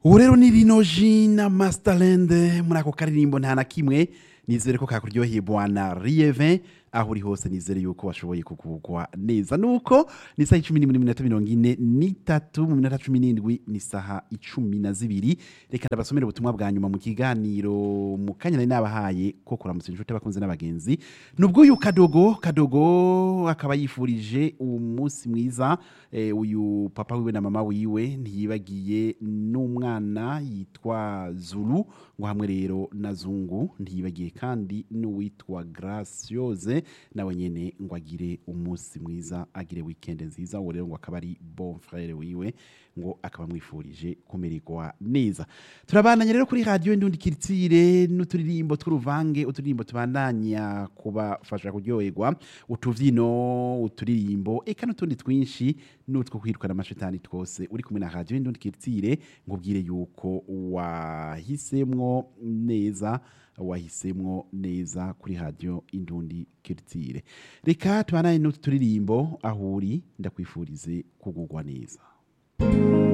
ubu rero ni rino jina masterland muri ako karirimbo nta na kimwe nizere ko kakuryoheye bwana rieve aho uri hose nizere yuko washoboye kugugwa neza nuko ni isaha icumi n'imwe n'iminota mirongo ine n'itatu mu minota cumi n'indwi ni isaha icumi na zibiri reka ndabasomere ubutumwa bwa nyuma mu kiganiro mu kanya nari nabahaye ko kuramutsa inshuti abakunzi n'abagenzi nubwo uyu kadogo kadogo akaba yifurije umunsi mwiza eh, uyu papa wiwe na mama wiwe ntiyibagiye n'umwana yitwa zulu ngo hamwe rero na zungu ntiyibagiye kandi n'uwitwa graciose nawe nyene ngo agire umunsi mwiza agire weekend nziza uwo rero ngo akaba ari bon frere wiwe ngo akaba amwifurije kumererwa neza turabandanya rero kuri radiyo ndundi kiritire n'uturirimbo tw'uruvange uturirimbo tubandanya kubafasha kuryoherwa utuvyino uturirimbo eka n'utundi twinshi n'utwo kwirukana amashitani twose uri kumwe na radiyo ndundi kiritire ngubwire yuko wahisemwo neza wahisemwo neza kuri radiyo indundi kiritire reka tubandanye n'utu turirimbo aho uri ndakwifurize kugugwa neza